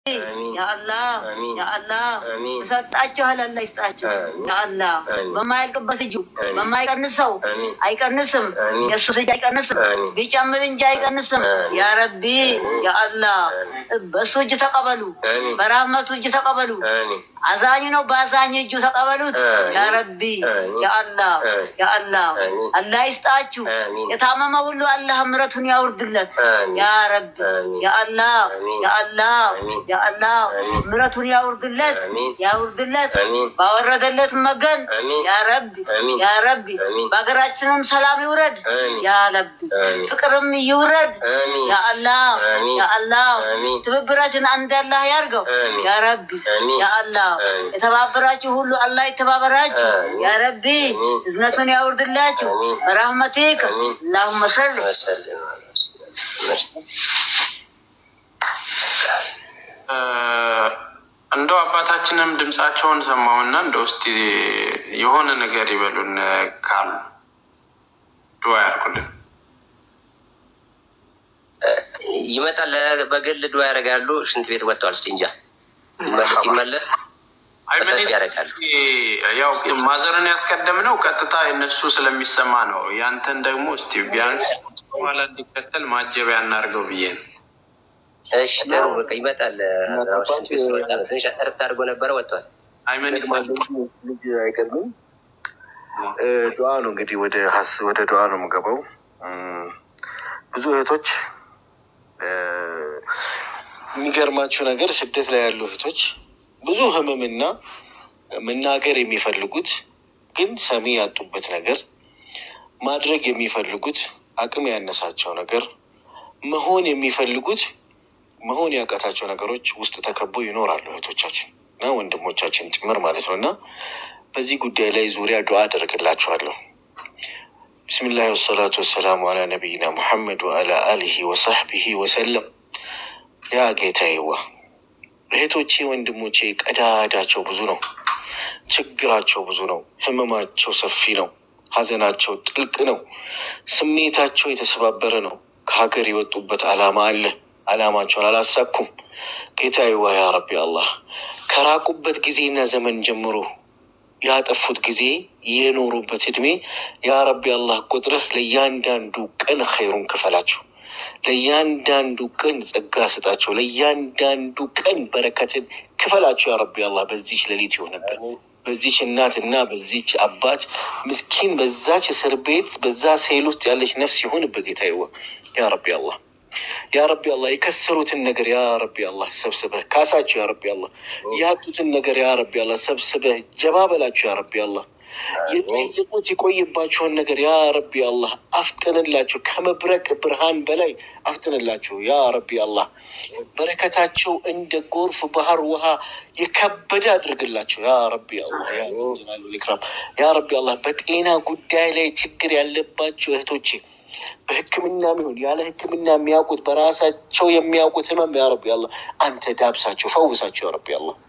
ያአላህ ያአላህ እሰጣችኋል። አላህ ይስጣችሁ። ያአላህ በማያልቅበት እጁ በማይቀንሰው አይቀንስም። የእሱ እጅ አይቀንስም፣ ቢጨምር እንጂ አይቀንስም። ያ ረቢ ያአላህ በእሱ እጅ ተቀበሉ፣ በራህመቱ እጅ ተቀበሉ። አዛኝ ነው፣ በአዛኝ እጁ ተቀበሉት። ያ ረቢ ያአላህ ያአላህ አላህ ይስጣችሁ። የታመመ ሁሉ አላህ ምረቱን ያውርድለት። ያ ረቢ ያአላህ ያአላህ ያአላህ ምረቱን ያውርድለት ያውርድለት። ባወረደለት መገን ያ ረቢ ያ ረቢ በሀገራችንም ሰላም ይውረድ። ያ ረቢ ፍቅርም ይውረድ። ያአላህ ያአላህ ትብብራችን አንድ አላህ ያርገው። ያ ረቢ ያአላህ የተባበራችሁ ሁሉ አላህ የተባበራችሁ። ያ ረቢ እዝነቱን ያውርድላችሁ በራህመቲክ አላሁመ ሰል እንደው አባታችንም ድምፃቸውን ሰማውና እንደው እስቲ የሆነ ነገር ይበሉን ካሉ ድዋ ያርጉልን። ይመጣል። በግል ድዋ ያደርጋሉ። ሽንት ቤት ወጥተዋል። እስቲ እንጃ ይመለስ ይመለስ በሰፊ ያደርጋሉ። ያው ማዘርን ያስቀደምነው ቀጥታ የነሱ ስለሚሰማ ነው። ያንተን ደግሞ እስቲ ቢያንስ በኋላ እንዲከተል ማጀቢያ እናድርገው ብዬ ነው። እሺ ጥሩ በቃ ይመጣል። ሽንት ቤት ስለወጣ ነው። ትንሽ እረፍት አድርጎ ነበረ ወጥቷል። አይመን ልጅ አይቀድምም። ዱዓ ነው እንግዲህ ወደ ሀስ ወደ ዱዓ ነው የምገባው። ብዙ እህቶች የሚገርማችሁ ነገር ስደት ላይ ያሉ እህቶች ብዙ ህመምና መናገር የሚፈልጉት ግን ሰሚ ያጡበት ነገር ማድረግ የሚፈልጉት አቅም ያነሳቸው ነገር መሆን የሚፈልጉት መሆን ያቃታቸው ነገሮች ውስጥ ተከበው ይኖራሉ እህቶቻችን እና ወንድሞቻችን ጭምር ማለት ነው። እና በዚህ ጉዳይ ላይ ዙሪያ ዱዓ አደርግላችኋለሁ። ብስሚላህ ወሰላቱ ወሰላሙ አላ ነቢይና ሙሐመድ ወአላ አሊሂ ወሰሕቢሂ ወሰለም። ያ ጌታዬዋ እህቶቼ ወንድሞቼ ቀዳዳቸው ብዙ ነው፣ ችግራቸው ብዙ ነው፣ ህመማቸው ሰፊ ነው፣ ሀዘናቸው ጥልቅ ነው፣ ስሜታቸው የተሰባበረ ነው። ከሀገር የወጡበት ዓላማ አለ፣ ዓላማቸውን አላሳኩም። ጌታዬዋ ያ ረቢ አላህ ከራቁበት ጊዜና ዘመን ጀምሮ ያጠፉት ጊዜ የኖሩበት እድሜ ያ ረቢ አላህ ቁጥርህ ለእያንዳንዱ ቀን ኸይሩን ክፈላቸው። ለእያንዳንዱ ቀን ጸጋ ስጣቸው። ለእያንዳንዱ ቀን በረከትን ክፈላቸው። ያ ረቢ አላህ በዚች ሌሊት ይሆንበት በዚች እናት እና በዚች አባት ምስኪን በዛች እስር ቤት በዛ ሴል ውስጥ ያለች ነፍስ ይሆንበት ጌታዬዋ ያ ረቢ አላህ ያ ረቢ አላህ የከሰሩትን ነገር ያ ረቢ አላህ ሰብስበህ ካሳቸው። ያ ረቢ አላህ ያጡትን ነገር ያ ረቢ አላህ ሰብስበህ ጀባ በላቸው። ያ ረቢ አላህ የጠየቁት የቆየባቸውን ነገር ያ ረቢ አላህ አፍጥንላቸው። ከመብረቅ ብርሃን በላይ አፍጥንላቸው። ያ ረቢ አላህ በረከታቸው እንደ ጎርፍ ባህር ውሃ የከበደ አድርግላቸው። ያ ረቢ አላህ ያ ዘንጀላሉ ልክራም ያ ረቢ አላህ በጤና ጉዳይ ላይ ችግር ያለባቸው እህቶቼ በሕክምና ይሁን ያለ ሕክምና የሚያውቁት በራሳቸው የሚያውቁት ህመም ያ ረቢ አላህ አንተ ዳብሳቸው፣ ፈውሳቸው። ያ ረቢ አላህ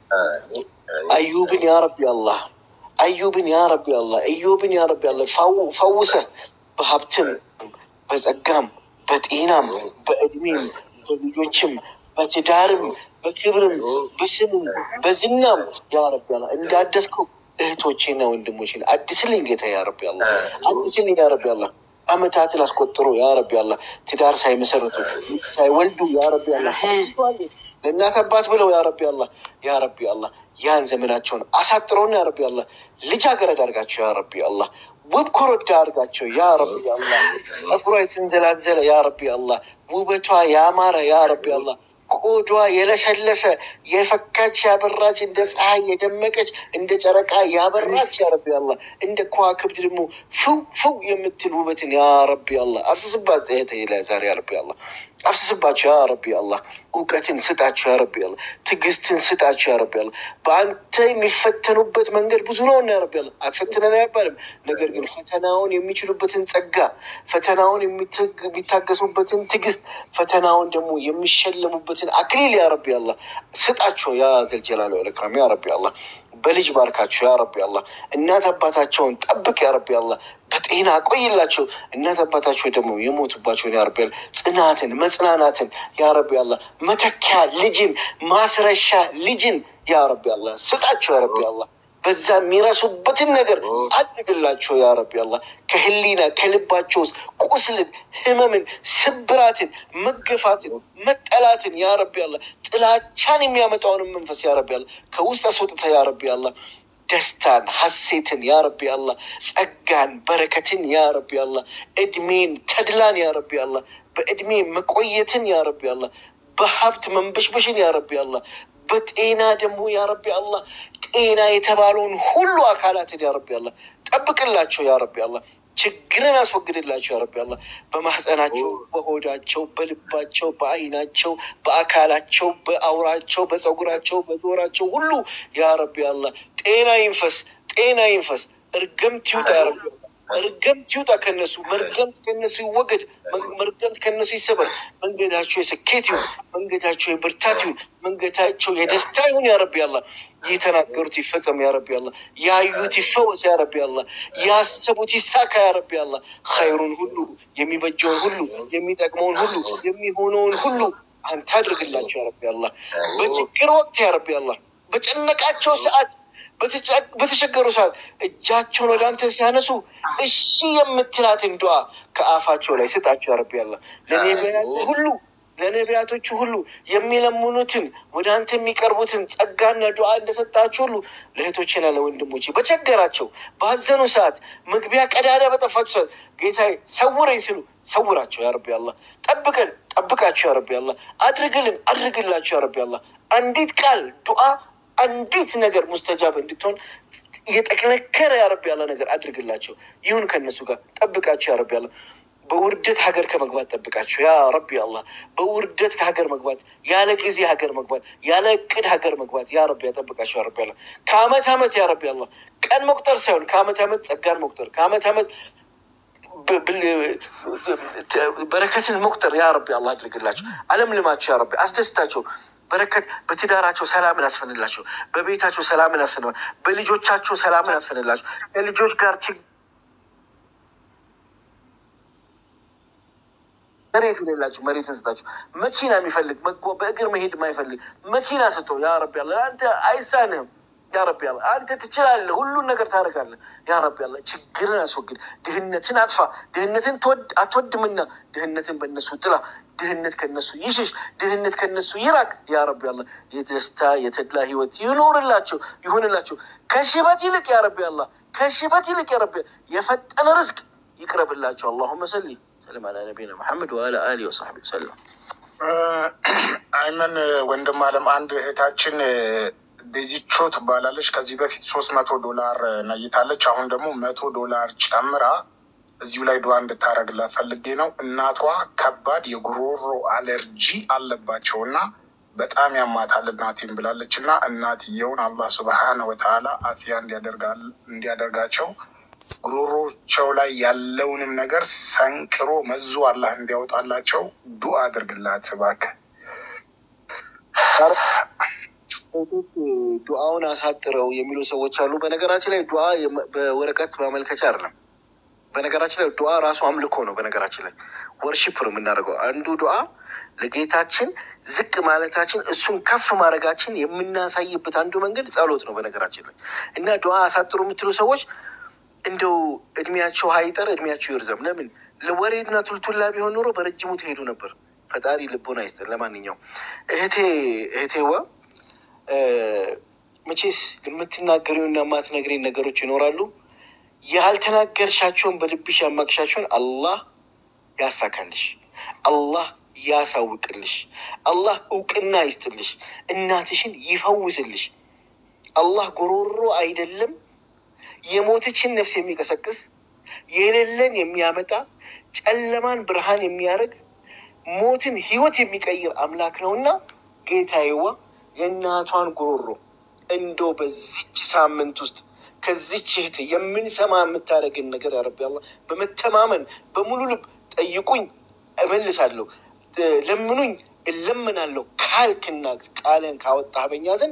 አዩብን ያ ረቢ አላህ አዩብን ያ ረቢ አላህ እዮብን ያ ረቢ አላህ ፈውሰህ በሀብትም በጸጋም በጤናም በእድሜም በልጆችም በትዳርም በክብርም በስምም በዝናም ያ ረቢ አላህ እንዳደስከው እህቶቼና ወንድሞቼን አድስልኝ ጌታ ያ ረቢ አላህ አድስልኝ ያ ረቢ አላህ አመታትን አስቆጥሮ ያ ረቢ አላህ ትዳር ሳይመሰርቱ ሳይወልዱ ያ ረቢ አላህ ለእናት አባት ብለው ያ ረቢ አላህ ያ ረቢ አላህ ያን ዘመናቸውን አሳጥረውና ያ ረቢ አላህ ልጃገረድ አድርጋቸው ያ ረቢ አላህ ውብ ኮረዳ አድርጋቸው ያ ረቢ አላህ ጸጉሯ የተንዘላዘለ ያ ረቢ አላህ ውበቷ ያማረ ያ ረቢ አላህ ቆዷ የለሰለሰ የፈካች ያበራች እንደ ፀሐይ የደመቀች እንደ ጨረቃ ያበራች ያ ረቢ አላህ እንደ ከዋክብት ደግሞ ፍው ፍው የምትል ውበትን ያ ረቢ አላህ አፍስስባት ጸየተ ላይ ዛሬ ያ ረቢ አላህ አፍስስባቸው ያ ረቢ አላህ እውቀትን ስጣቸው ያ ረቢ አላህ ትዕግስትን ስጣቸው ያ ረቢ አላህ በአንተ የሚፈተኑበት መንገድ ብዙ ነው እና ያ ረቢ አላህ አትፈትነን አይባልም ነገር ግን ፈተናውን የሚችሉበትን ጸጋ ፈተናውን የሚታገሱበትን ትዕግስት ፈተናውን ደግሞ የሚሸለሙበትን አክሊል ያ ረቢ አላህ ስጣቸው ያ ዘልጀላሉ ወልኢክራም ያ ረቢ አላህ በልጅ ባርካቸው ያ ረቢ አላህ። እናት አባታቸውን ጠብቅ ያ ረቢ አላህ። በጤና ቆይላቸው። እናት አባታቸው ደግሞ የሞቱባቸውን ያ ረቢ አላህ ጽናትን መጽናናትን ያ ረቢ አላህ መተኪያ ልጅን ማስረሻ ልጅን ያ ረቢ አላህ ስጣቸው ያ ረቢ አላህ። በዛ የሚረሱበትን ነገር አድርግላቸው ያ ረቢ አላህ። ከህሊና ከልባቸው ውስጥ ቁስልን፣ ህመምን፣ ስብራትን፣ መገፋትን፣ መጠላትን ያ ረቢ አላህ ጥላቻን የሚያመጣውንም መንፈስ ያ ረቢ አላህ ከውስጥ አስወጥተ ያ ረቢ አላህ ደስታን፣ ሀሴትን ያ ረቢ አላህ ጸጋን፣ በረከትን ያ ረቢ አላህ እድሜን፣ ተድላን ያ ረቢ አላህ በእድሜ መቆየትን ያ ረቢ አላህ በሀብት መንበሽበሽን ያ ረቢ አላህ በጤና ደግሞ ያ ረቢ አላህ ጤና የተባለውን ሁሉ አካላትን ያ ረቢ አላህ ጠብቅላቸው ያ ረቢ አላህ ችግርን አስወግድላቸው ያ ረቢ አላህ በማህፀናቸው፣ በሆዳቸው፣ በልባቸው፣ በአይናቸው፣ በአካላቸው፣ በአውራቸው፣ በፀጉራቸው፣ በዞራቸው ሁሉ ያ ረቢ አላህ ጤና ይንፈስ፣ ጤና ይንፈስ። እርገምት ይውጣ ያ ረቢ አላህ መርገምት ይውጣ ከነሱ፣ መርገምት ከነሱ ይወገድ፣ መርገምት ከነሱ ይሰበር። መንገዳቸው የስኬት ይሁን፣ መንገዳቸው የብርታት ይሁን፣ መንገዳቸው የደስታ ይሁን። ያ ረቢ አላህ የተናገሩት ይፈጸም። ያ ረቢ አላህ ያዩት ይፈወስ። ያ ረቢ አላህ ያሰቡት ይሳካ። ያ ረቢ አላህ ኸይሩን ሁሉ የሚበጀውን ሁሉ የሚጠቅመውን ሁሉ የሚሆነውን ሁሉ አንተ አድርግላቸው። ያ ረቢ አላህ በችግር ወቅት ያ ረቢ አላህ በጨነቃቸው ሰዓት በተቸገሩ ሰዓት እጃቸውን ወደ አንተ ሲያነሱ እሺ የምትላትን ዱዓ ከአፋቸው ላይ ስጣቸው። ያረቢ ያላ ለነቢያቱ ሁሉ ለነቢያቶቹ ሁሉ የሚለምኑትን ወደ አንተ የሚቀርቡትን ጸጋና ዱዓ እንደሰጣቸው ሁሉ ለእህቶችና ለወንድሞቼ በቸገራቸው ባዘኑ ሰዓት መግቢያ ቀዳዳ በጠፋቸው ሰዓት ጌታ ሰውረኝ ሲሉ ሰውራቸው። ያረቢ ያላ ጠብቀን ጠብቃቸው። ያረቢ ያላ አድርግልን አድርግላቸው። ያረቢ ያላ አንዲት ቃል ዱዓ አንዲት ነገር ሙስተጃብ እንድትሆን እየጠነከረ ያረብ ያለ ነገር አድርግላቸው። ይሁን ከነሱ ጋር ጠብቃቸው። ያረብ ያለ በውርደት ሀገር ከመግባት ጠብቃቸው። ያ ረቢ አላህ በውርደት ከሀገር መግባት፣ ያለ ጊዜ ሀገር መግባት፣ ያለ እቅድ ሀገር መግባት ያ ረቢ ያጠብቃቸው። ያ ረቢ አላህ ከአመት አመት ያ ረቢ አላህ ቀን መቁጠር ሳይሆን ከአመት አመት ጸጋን መቁጠር ከአመት አመት በረከትን መቁጠር ያ ረቢ አላህ አድርግላቸው። አለም ልማቸው ያ ረቢ አስደስታቸው። በረከት በትዳራቸው ሰላምን አስፈንላቸው። በቤታቸው ሰላምን አስፈን በልጆቻቸው ሰላምን አስፈንላቸው። ከልጆች ጋር መሬት የሌላቸው መሬትን ስጣቸው። መኪና የሚፈልግ በእግር መሄድ የማይፈልግ መኪና ስጦ ያ ረቢ ያለ አንተ አይሳንህም። ያ ረቢ ያለ አንተ ትችላለህ፣ ሁሉን ነገር ታደርጋለህ። ያ ረቢ ያለ ችግርን አስወግድ፣ ድህነትን አጥፋ። ድህነትን አትወድምና ድህነትን በእነሱ ጥላ ድህነት ከነሱ ይሽሽ፣ ድህነት ከነሱ ይራቅ። ያ ረቢ አላህ የደስታ የተድላ ህይወት ይኖርላቸው ይሆንላቸው። ከሽበት ይልቅ ያ ረቢ አላህ ከሽበት ይልቅ ያ ረቢ የፈጠነ ርዝቅ ይቅረብላቸው። አላሁመ ሰሊ ሰለም አላ ነቢና መሐመድ ወአላ አሊ ወሰሕቢ ወሰለም። አይመን ወንድም አለም አንድ እህታችን ቤዚቾ ትባላለች። ከዚህ በፊት ሶስት መቶ ዶላር ነይታለች። አሁን ደግሞ መቶ ዶላር ጨምራ እዚሁ ላይ ዱዓ እንድታደርግላት ፈልጌ ነው። እናቷ ከባድ የጉሮሮ አለርጂ አለባቸው እና በጣም ያማታል እናቴን ብላለች እና እናትየውን አላህ ሱብሃነ ወተዓላ አፊያ እንዲያደርጋቸው ጉሮሮቸው ላይ ያለውንም ነገር ሰንቅሮ መዞ አላህ እንዲያወጣላቸው ዱዓ አድርግላት እባክህ። ዱዓውን አሳጥረው የሚሉ ሰዎች አሉ። በነገራችን ላይ ዱዓ በወረቀት ማመልከቻ አይደለም። በነገራችን ላይ ዱዓ ራሱ አምልኮ ነው። በነገራችን ላይ ወርሺፕ ነው የምናደርገው። አንዱ ዱዓ ለጌታችን ዝቅ ማለታችን እሱን ከፍ ማድረጋችን የምናሳይበት አንዱ መንገድ ጸሎት ነው። በነገራችን ላይ እና ዱዓ አሳጥሩ የምትሉ ሰዎች እንደው እድሜያቸው ሀይጠር እድሜያቸው ይርዘም። ለምን ለወሬና ቱልቱላ ቢሆን ኖሮ በረጅሙ ትሄዱ ነበር። ፈጣሪ ልቦና ይስጠን። ለማንኛውም እህቴ እህቴዋ መቼስ የምትናገሪውና የማትነግሪን ነገሮች ይኖራሉ። ያልተናገርሻቸውን በልብሽ ያማቅሻቸውን አላህ ያሳካልሽ፣ አላህ ያሳውቅልሽ፣ አላህ እውቅና ይስጥልሽ፣ እናትሽን ይፈውስልሽ። አላህ ጎሮሮ አይደለም የሞተችን ነፍስ የሚቀሰቅስ የሌለን የሚያመጣ ጨለማን ብርሃን የሚያደርግ ሞትን ህይወት የሚቀይር አምላክ ነውና ጌታዬዋ የእናቷን ጉሮሮ እንዶ በዚች ሳምንት ውስጥ ከዚች እህት የምንሰማ የምታደርግን ነገር ያረቢ አላህ በመተማመን በሙሉ ልብ ጠይቁኝ እመልሳለሁ፣ ለምኑኝ እለምናለሁ ካልክና ቃልን ካወጣህ በኛ ዘንድ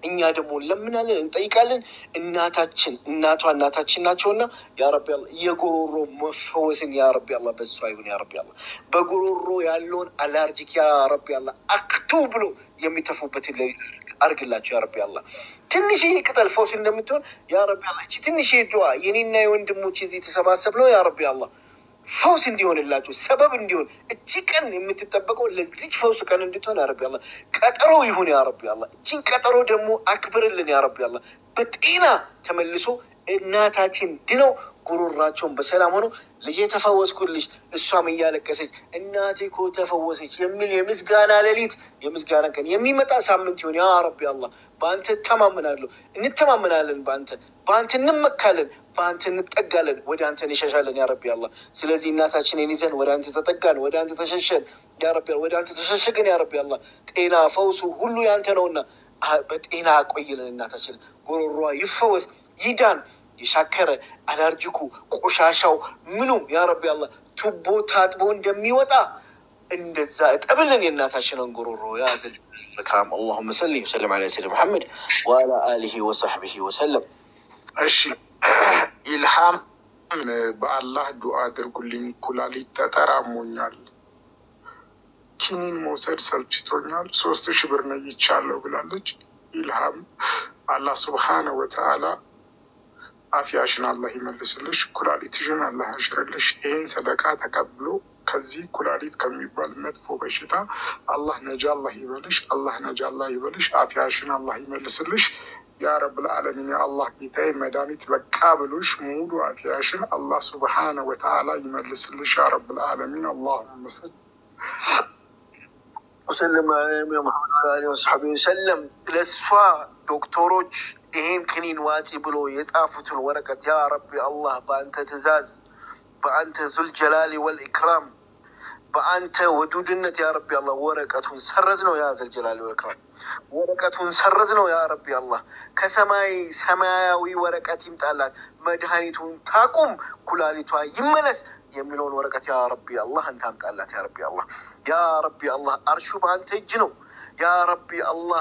እኛ ደግሞ እንለምናለን፣ እንጠይቃለን። እናታችን እናቷ እናታችን ናቸውና ያረቢ አላ የጉሮሮ መፈወስን ያረቢ አላ በሷ ይሁን ያረቢ አላ በጉሮሮ ያለውን አላርጂክ ያረቢ አላ አክቱ ብሎ የሚተፉበትን ሌሊት አርግላቸው ያረቢ አላ ትንሽዬ ቅጠል ፈውስ እንደምትሆን ያረቢ አላ እቺ ትንሽዬ ዱዓ የኔና የወንድሞች እዚህ የተሰባሰብ ነው ያረቢ አላ ፈውስ እንዲሆንላቸው ሰበብ እንዲሆን እቺ ቀን የምትጠበቀው ለዚች ፈውስ ቀን እንድትሆን ያረቢ አላ ቀጠሮ ይሁን ያረቢ አላ እቺን ቀጠሮ ደግሞ አክብርልን ያረቢ አላ በጤና ተመልሶ እናታችን ድነው ጉሮራቸውን በሰላም ሆነው ልጄ ተፈወስኩልሽ፣ እሷም እያለቀሰች እናቴ እኮ ተፈወሰች የሚል የምስጋና ሌሊት የምስጋና ቀን የሚመጣ ሳምንት ይሆን ያ ረቢ አላህ። በአንተ እተማመናለሁ፣ እንተማመናለን፣ በአንተ በአንተ እንመካለን፣ በአንተ እንጠጋለን፣ ወደ አንተ እንሸሻለን ያ ረቢ አላህ። ስለዚህ እናታችንን ይዘን ወደ አንተ ተጠጋን፣ ወደ አንተ ተሸሸን ያ ረቢ አላህ፣ ወደ አንተ ተሸሸግን ያ ረቢ አላህ። ጤና ፈውሱ ሁሉ ያንተ ነውና በጤና አቆይልን እናታችንን፣ ጉሮሯ ይፈወስ ይዳን የሻከረ አላርጂኩ ቆሻሻው ምኑም ያ ረቢ አላህ ቱቦ ታጥቦ እንደሚወጣ እንደዛ እጠብልን የእናታችንን ጉሮሮ ያዝል ክራም አላሁመ ሰሊ ወሰለም ዐላ ሰይድና ሙሐመድ ወዐላ አሊሂ ወሰሕቢሂ ወሰለም። እሺ ኢልሃም በአላህ ዱዓ አድርጉልኝ፣ ኩላሊት ጠጠር አሞኛል፣ ኪኒን መውሰድ ሰልችቶኛል፣ ሶስት ሺህ ብር ነይቻለሁ ብላለች። ኢልሃም አላህ ሱብሓነ ወተዓላ አፊያሽን አላህ ይመልስልሽ፣ ኩላሊትሽን አላህ ያሽርልሽ። ይህን ሰደቃ ተቀብሎ ከዚህ ኩላሊት ከሚባል መጥፎ በሽታ አላህ ነጃ አላህ ይበልሽ፣ አላህ ነጃ አላህ ይበልሽ። አፊያሽን አላህ ይመልስልሽ። ያ ረብል ዓለሚን የአላህ ጌታዬ መድኃኒት በቃ ብሎሽ ሙሉ አፊያሽን አላህ ሱብሓነ ወተዓላ ይመልስልሽ። ያ ረብል ዓለሚን አላሁመ ሰል ወሰለም ሙሐመድ አሊ ወሰሐቢ ወሰለም ለእሷ ዶክተሮች ይሄን ክኒን ዋጪ ብሎ የጣፉትን ወረቀት ያ ረቢ አላህ በአንተ ትእዛዝ በአንተ ዙልጀላሊ ወልኢክራም በአንተ ወዱድነት ያ ረቢ አላህ ወረቀቱን ሰረዝ ነው። ያ ዘልጀላሊ ወልኢክራም ወረቀቱን ሰረዝ ነው። ያ ረቢ አላህ ከሰማይ ሰማያዊ ወረቀት ይምጣላት፣ መድኃኒቱን ታቁም፣ ኩላሊቷ ይመለስ የሚለውን ወረቀት ያ ረቢ አላህ አንተ አምጣላት። ያ ረቢ አላህ ያ ረቢ አላህ አርሹ በአንተ እጅ ነው። ያ ረቢ አላህ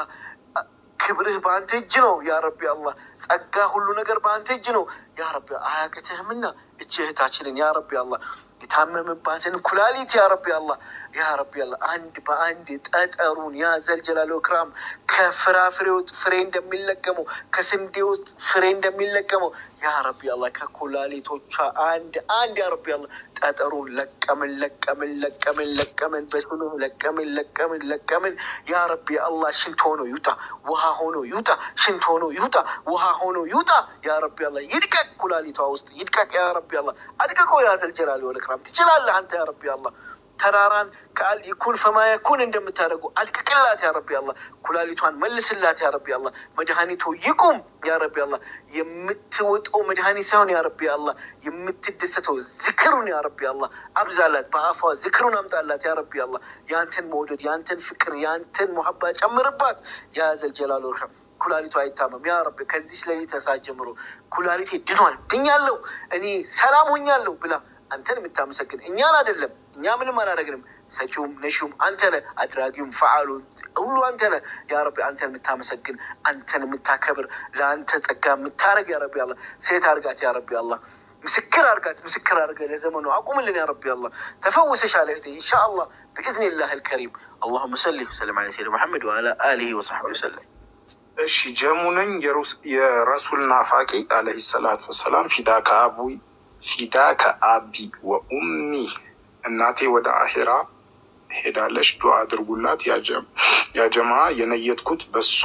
ክብርህ በአንተ እጅ ነው። ያ ረቢ አላህ ጸጋ ሁሉ ነገር በአንተ እጅ ነው። ያ ረቢ አያቅትህምና እች እህታችንን ያ ረቢ አላህ የታመመባትን ኩላሊት ያ ረቢ አላህ ያ ረቢ አላህ አንድ በአንድ ጠጠሩን ያ ዘልጀላል ክራም ከፍራፍሬ ውስጥ ፍሬ እንደሚለቀመው ከስንዴ ውስጥ ፍሬ እንደሚለቀመው ያ ረቢ አላህ ከኩላሊቶቿ አንድ አንድ ያ ረቢ አላህ ጠጠሩን ለቀምን ለቀምን ለቀምን ለቀምን በስሉ ለቀምን ለቀምን ለቀምን ያ ረቢ አላህ ሽንት ሆኖ ይውጣ፣ ውሃ ሆኖ ይውጣ፣ ሽንት ሆኖ ይውጣ፣ ውሃ ሆኖ ይውጣ። ያ ረቢ አላህ ይድቀቅ፣ ኩላሊቷ ውስጥ ይድቀቅ። ያ ረቢ አላህ አድቅቆ ያ ዘልጀላሊ ወልኢክራም ትችላለህ አንተ ያ ረቢ አላህ ተራራን ከአል ይኩን ፈማ የኩን እንደምታደርጉ አድቅቅላት ያ ረቢ አላህ። ኩላሊቷን መልስላት ያ ረቢ አላህ። መድኃኒቱ ይቁም ያ ረቢ አላህ። የምትወጣው መድኃኒት ሳይሆን ያ ረቢ አላህ የምትደሰተው ዝክሩን ያ ረቢ አላህ አብዛላት። በአፏ ዝክሩን አምጣላት ያ ረቢ አላህ። ያንተን መውደድ፣ ያንተን ፍቅር፣ ያንተን ሙሀባ ጨምርባት ያ ዘልጀላል ወልኢክራም። ኩላሊቱ አይታመም ያ ረቢ። ከዚች ሌሊት ተሳት ጀምሮ ኩላሊቴ ድኗል፣ ድኛለሁ፣ እኔ ሰላም ሆኛለሁ ብላ አንተን የምታመሰግን እኛን አይደለም። እኛ ምንም አላደረግንም። ሰጪውም ነሹም አንተ ነህ፣ አድራጊውም ፈዓሉ ሁሉ አንተ ነህ። ያ ረቢ አንተን የምታመሰግን አንተን የምታከብር ለአንተ ጸጋ የምታደርግ ያ ረቢ አላህ ሴት አርጋት ያ ረቢ አላህ ምስክር አርጋት ምስክር አርገ ለዘመኑ አቁምልን ያ ረቢ አላህ ተፈውሰሻል እህቴ ኢንሻአላህ ብኢዝኒላህ አልከሪም አላሁመ ሰሊ ወሰለም ዐላ ሰይድና ሙሐመድ ወዐላ አሊሂ ወሰሕቢሂ ወሰለም። እሺ ጀሙ ነኝ የረሱል ናፋቂ አለይሂ ሰላቱ ወሰላም ፊዳከ አቡይ ፊዳከ አቢ ወኡሚ እናቴ ወደ አሄራ ሄዳለች፣ ዱዓ አድርጉላት። ያጀማ የነየትኩት በሷ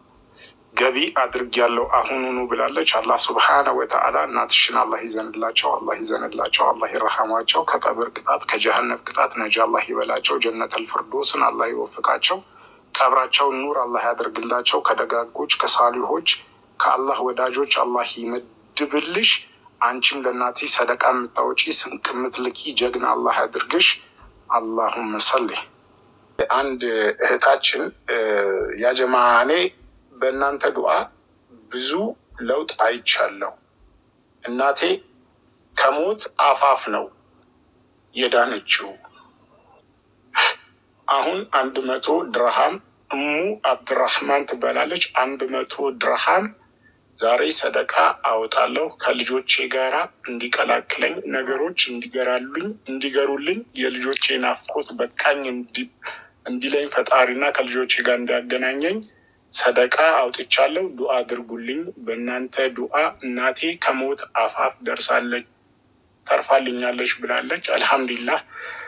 ገቢ አድርግ ያለው አሁኑኑ ብላለች። አላህ ሱብሓነ ወተዓላ እናትሽን አላህ ይዘንላቸው፣ አላህ ይዘንላቸው፣ አላህ ይረሃማቸው፣ ከቀብር ቅጣት ከጀሃነብ ቅጣት ነጃ አላህ ይበላቸው፣ ጀነተል ፍርዶስን አላህ ይወፍቃቸው፣ ቀብራቸውን ኑር አላህ ያደርግላቸው፣ ከደጋጎች ከሳሊሆች ከአላህ ወዳጆች አላህ ይመድብልሽ። አንቺም ለእናቴ ሰደቃ የምታወጪ ስንቅ የምትልኪ ጀግና አላህ ያድርግሽ። አላሁመ ሰሊ። አንድ እህታችን ያጀማ እኔ በእናንተ ዱዓ ብዙ ለውጥ አይቻለሁ። እናቴ ከሞት አፋፍ ነው የዳነችው። አሁን አንድ መቶ ድርሃም እሙ አብድራህማን ትባላለች። አንድ መቶ ድርሃም ዛሬ ሰደቃ አወጣለሁ ከልጆቼ ጋራ እንዲቀላቅለኝ ነገሮች እንዲገራሉኝ እንዲገሩልኝ የልጆቼ ናፍቆት በቃኝ እንዲ- እንዲለኝ ፈጣሪና ከልጆቼ ጋር እንዲያገናኘኝ ሰደቃ አውጥቻለሁ። ዱዓ አድርጉልኝ። በእናንተ ዱዓ እናቴ ከሞት አፋፍ ደርሳለች ተርፋልኛለች ብላለች። አልሐምዱሊላህ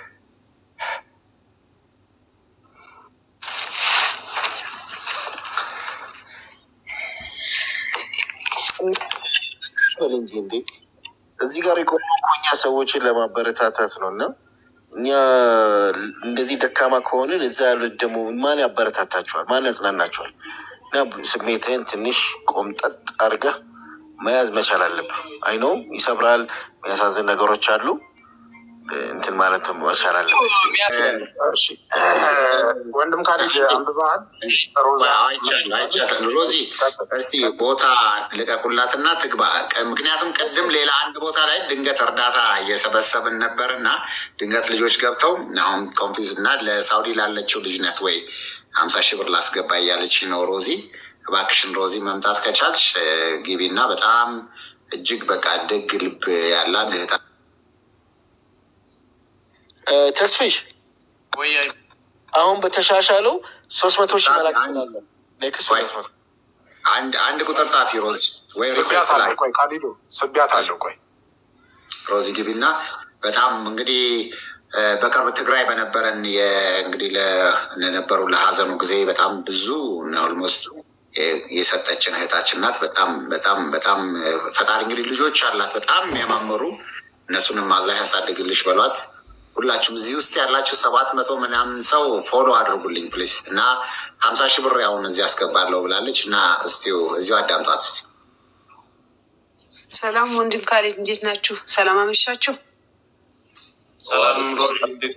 በል እንጂ እንዴ እዚህ ጋር የቆመው እኮ እኛ ሰዎችን ለማበረታታት ነው እና እኛ እንደዚህ ደካማ ከሆንን እዛ ያሉት ደግሞ ማን ያበረታታቸዋል? ማን ያጽናናቸዋል? እና ስሜትህን ትንሽ ቆምጠጥ አድርገህ መያዝ መቻል አለብህ። አይኖ ይሰብራል፣ የሚያሳዝን ነገሮች አሉ። እንትን ማለት መቻል አለብህ። እሺ፣ ወንድም ካሊድ አንብበሃል? ሮዛ አይቻልም አይቻልም። ሮዚ እስቲ ቦታ ልቀቁላትና ትግባ። ቅ- ምክንያቱም ቅድም ሌላ አንድ ቦታ ላይ ድንገት እርዳታ እየሰበሰብን ነበር እና ድንገት ልጆች ገብተው አሁን ኮንፊዝ እና ለሳውዲ ላለችው ልጅ ነት ወይ ሀምሳ ሺህ ብር ላስገባ እያለች ነው ሮዚ። እባክሽን ሮዚ መምጣት ከቻልሽ እ፣ ግቢና በጣም እጅግ በቃ ደግ ልብ ያላት እህታ እ፣ ተስፊሽ ወይ አሁን በተሻሻለው ሶስት መቶ ሺህ መላክ ትችላለን። ኔክስት ወይ ሶስት መቶ አንድ አንድ ቁጥር ጻፊ ሮዚ ወይ ስቢያት ሪኩዌስት አለው። ላይ ቆይ ካሊዶ ስቢያት አለው። ቆይ ሮዚ ግቢና በጣም እንግዲህ እ፣ በቅርብ ትግራይ በነበረን የ- እንግዲህ ለ- ለነበሩ ለሀዘኑ ጊዜ በጣም ብዙ ኦልሞስት የሰጠችን እህታችን ናት። በጣም በጣም በጣም እ፣ ፈጣሪ እንግዲህ ልጆች አላት በጣም የሚያማምሩ እነሱንም አላህ ያሳድግልሽ በሏት። ሁላችሁም እዚህ ውስጥ ያላችሁ ሰባት መቶ ምናምን ሰው ፎሎ አድርጉልኝ ፕሊስ እና ሀምሳ ሺህ ብር ያሁን እዚህ አስገባለሁ ብላለች እና እስቲው እዚሁ አዳምጧት እስቲ። ሰላም ወንድም ካሌድ እንዴት ናችሁ? ሰላም አመሻችሁ። ሰላም ሮዚ፣ እንዴት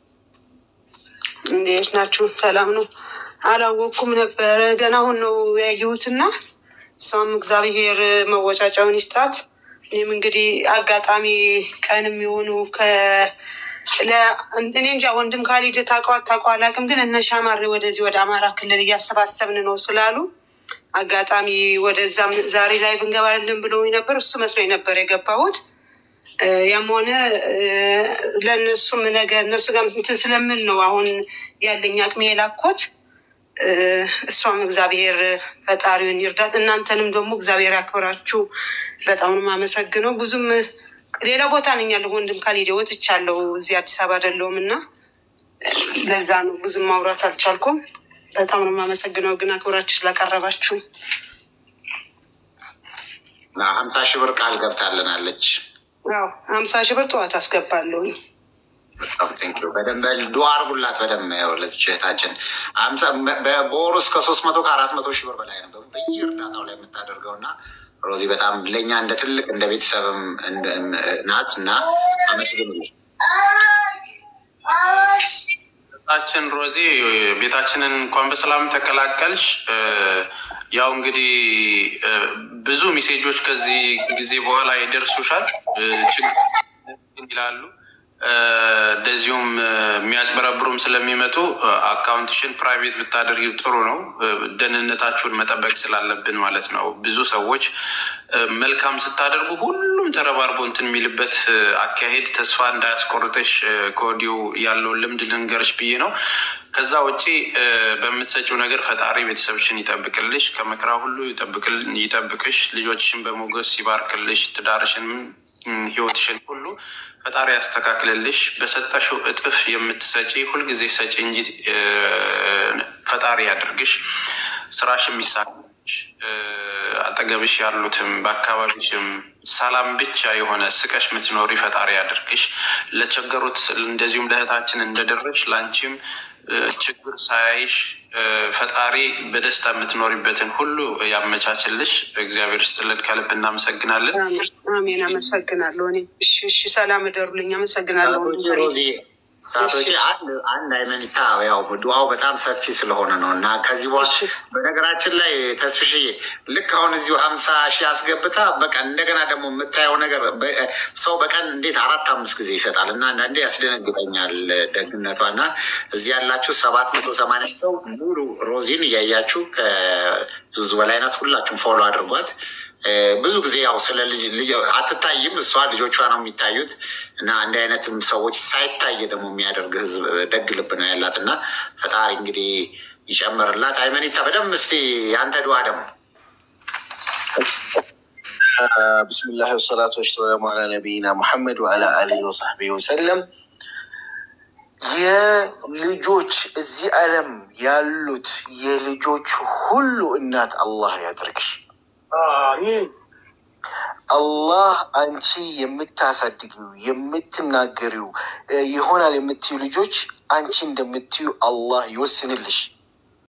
እንዴት ናችሁ? ሰላም ነው። አላወቅኩም ነበረ ገና አሁን ነው ያየሁትና እሷም እግዚአብሔር መወጫጫውን ይስጣት። እኔም እንግዲህ አጋጣሚ ቀንም የሆኑ ከ- ለ- እኔ እንጃ ወንድም ካሊድ ታውቀው አታውቀው አላውቅም፣ ግን እነ ሻማሬ ወደዚህ ወደ አማራ ክልል እያሰባሰብን ነው ስላሉ አጋጣሚ ወደዛም ዛሬ ላይ እንገባለን ብለውኝ ነበር። እሱ መስሎኝ ነበር የገባሁት። እ፣ ያም ሆነ እ፣ ለእነሱም ነገር እነሱ ጋር እንትን ስለምል ነው አሁን ያለኝ አቅሜ የላኮት። እ፣ እሷም እግዚአብሔር ፈጣሪውን ይርዳት፣ እናንተንም ደግሞ እግዚአብሔር ያክብራችሁ። በጣም ነው የማመሰግነው። ብዙም ሌላ ቦታ ነኝ ያለሁ ወንድም ካሊዴ ወጥቻለሁ። እዚህ አዲስ አበባ አይደለሁም እና ለዛ ነው ብዙም ማውራት አልቻልኩም። በጣም ነው የማመሰግነው ግን አክብራችሁ ስላቀረባችሁ። ሀምሳ ሺህ ብር ቃል ገብታልናለች። ያው ሀምሳ ሺህ ብር ጠዋት አስገባለሁ። በጣም ቴንኪው። በደንብ ዱዓ አርጉላት። በደንብ ያው ለዚች እህታችን አምሳ በ- በወር ውስጥ ከሶስት መቶ ከአራት መቶ ሺህ ብር በላይ ነው በየ እርዳታው ላይ የምታደርገው እና ሮዚ በጣም ለእኛ እንደ ትልቅ እንደ ቤተሰብም እንደ- ናት እና አመስግኑልኝ። ቤታችን ሮዚ ቤታችንን እንኳን በሰላም ተቀላቀልሽ። እ፣ ያው እንግዲህ እ፣ ብዙ ሜሴጆች ከዚህ ጊዜ በኋላ ይደርሱሻል። እ፣ ችግር ይላሉ እ፣ እንደዚሁም እ፣ የሚያጭበረብሩም ስለሚመጡ እ፣ አካውንትሽን ፕራይቬት ብታደርጊው ጥሩ ነው። እ፣ ደህንነታችሁን መጠበቅ ስላለብን ማለት ነው። ብዙ ሰዎች እ፣ መልካም ስታደርጉ ሁሉም ተረባርቦ እንትን የሚልበት እ፣ አካሄድ ተስፋ እንዳያስቆርጥሽ እ፣ ከወዲሁ ያለውን ልምድ ልንገርሽ ብዬ ነው። ከዛ ውጪ እ፣ በምትሰጪው ነገር ፈጣሪ ቤተሰብሽን ይጠብቅልሽ፣ ከመከራ ሁሉ ይጠብቅል- ይጠብቅሽ፣ ልጆችሽን በሞገስ ይባርክልሽ፣ ትዳርሽንም እም፣ ህይወትሽን ሁሉ ፈጣሪ ያስተካክልልሽ። በሰጠሽው እጥፍ የምትሰጪ ሁልጊዜ ሰጪ እንጂ እ፣ ፈጣሪ ያደርግሽ። ስራሽ የሚሳካልሽ እ፣ አጠገብሽ ያሉትም በአካባቢሽም ሰላም ብቻ የሆነ ስቀሽ ምትኖሪ ፈጣሪ ያደርግሽ። ለቸገሩት እንደዚሁም ለእህታችን እንደደረሽ ለአንቺም እ፣ ችግር ሳያይሽ እ፣ ፈጣሪ በደስታ የምትኖሪበትን ሁሉ ያመቻችልሽ። እግዚአብሔር ስጥልን፣ ከልብ እናመሰግናለን። አሜን፣ አሜን። አመሰግናለሁ። እኔ እሺ፣ እሺ። ሰላም እደሩልኝ። አመሰግናለሁ። ሰዓቶች ሮዚ ሳቶቼ አንድ አንድ አይመኒታ ያው ዱዓው በጣም ሰፊ ስለሆነ ነው እና ከዚህ በኋላ በነገራችን ላይ ተስፍሽዬ ልክ አሁን እዚሁ ሀምሳ ሺህ አስገብታ በቀን እንደገና ደግሞ የምታየው ነገር በ- ሰው በቀን እንዴት አራት አምስት ጊዜ ይሰጣል እና አንዳንዴ ያስደነግጠኛል ደግነቷ እና እዚህ ያላችሁ ሰባት መቶ ሰማንያ ሰው ሙሉ ሮዚን እያያችሁ ከዙዙ በላይ ናት ሁላችሁም ፎሎ አድርጓት እ፣ ብዙ ጊዜ ያው ስለ ልጅ ልጅ አትታይም እሷ ልጆቿ ነው የሚታዩት እና እንዲህ አይነትም ሰዎች ሳይታይ ደግሞ የሚያደርግ ህዝብ ደግ ልብ ነው ያላት እና ፈጣሪ እንግዲህ ይጨምርላት። አይመኒታ በደንብ እስቲ ያንተ ድዋ ደግሞ ብስሚላህ ወሰላቱ ወሰላሙ አላ ነቢይና ሙሐመድ ወአላ አሊሂ ወሰሕቢሂ ወሰለም። የልጆች እዚህ ዓለም ያሉት የልጆች ሁሉ እናት አላህ ያድርግሽ። አላህ አንቺ የምታሳድጊው የምትናገሪው እ፣ ይሆናል የምትዩ ልጆች አንቺ እንደምትዩ አላህ ይወስንልሽ።